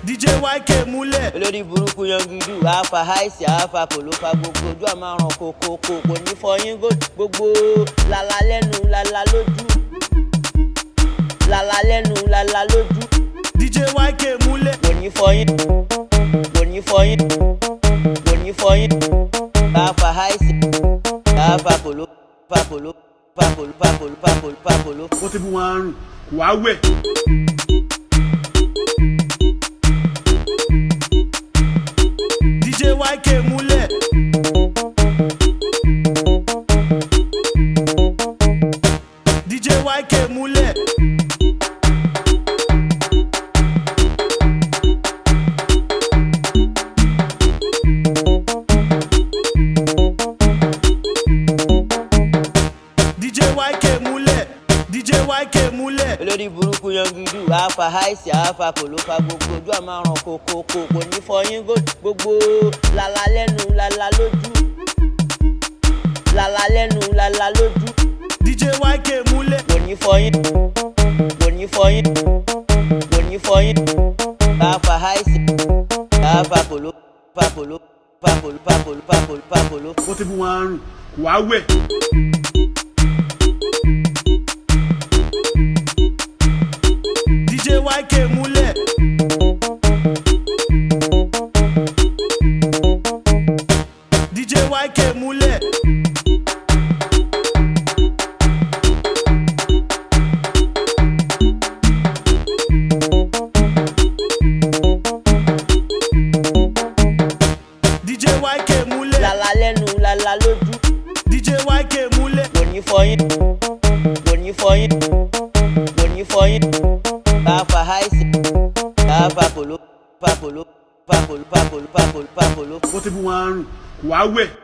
DJ YK múlẹ̀. olórí burúkú yangidu àáfà àìsí àáfà kò ló fa gbogbo ojú àmàràn kòkòkò kò ní fọyín gbogbo lala lẹ́nu lala lójú lala lẹ́nu lala lójú DJ YK múlẹ̀. kò ní fọyín kò ní fọyín kò ní fọyín àáfà àìsí àáfà kò ló fa kò ló fa kò ló fa kò ló fa kò ló fa kò ló. ó ti fún wọn àrùn kò wá wẹ̀. DJ YK múlẹ̀. DJ YK múlẹ̀. DJ YK múlẹ̀. DJ YK múlẹ̀. olórí burúkú yangidu àáfà àìsí àáfà kò ló fa gbogbo ojú àmàràn kòkòkò kò ní fọyín gbogbo lala lẹ́nu lala lójú lala lẹ́nu lala lójú DJ YK múlẹ̀. kò ní fọyín kò ní fọyín kò ní fọyín àáfà àìsí àáfà kò ló fa kò ló fa kò ló fa kò ló fa kò ló fa kò ló. ó ti fún wọn àrùn kò wá wẹ̀. DJ YK múlẹ̀. DJ YK múlẹ̀. DJ YK múlẹ̀. lala lẹ́nu lala lójú DJ YK múlẹ̀. kò ní fọyín kò ní fọyín kò ní fọyín àáfà àìsí àáfà kò ló fa kò ló fa kò ló fa kò ló fa kò ló fa kò ló. ó ti fún wọn àrùn kò wá wẹ̀.